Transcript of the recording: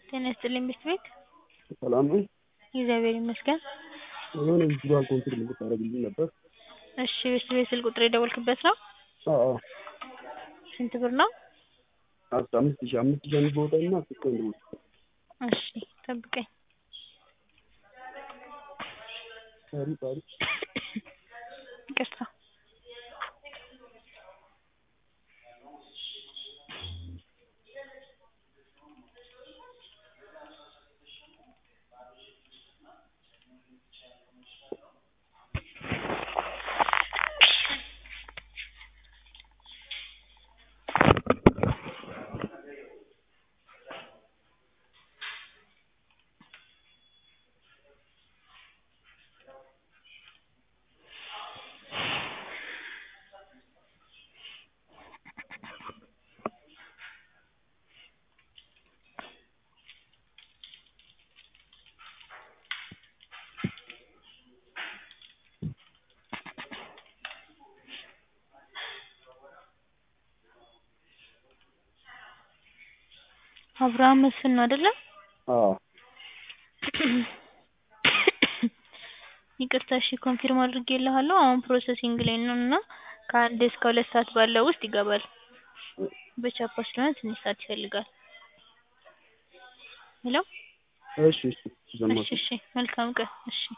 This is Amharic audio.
ጤና ይስጥልኝ ቤት ቤት ሰላም ነው? እግዚአብሔር ይመስገን። የሆነ ቪዥዋል ኮንፊርም እንድታደርግልኝ ነበር። እሺ ቤት ቤት ስልክ ቁጥር የደወልክበት ነው? አዎ አዎ። ስንት ብር ነው? አስራ አምስት ሺህ አምስት ሺህ አንድ ቦታ እና አስር ቀን ቦታ እሺ ጠብቀኝ። ጣሪ ጣሪ ይቅርታ አብርሃም መስፍን ነው አይደለ? አዎ ይቅርታ እሺ ኮንፊርም አድርጌልሃለሁ። አሁን ፕሮሰሲንግ ላይ ነው እና ከአንድ እስከ ሁለት ሰዓት ባለው ውስጥ ይገባል። በቻፓ ስለሆነ ትንሽ ሰዓት ይፈልጋል። ሄሎ እሺ እሺ ሰማሁ። እሺ እሺ መልካም ቀን እሺ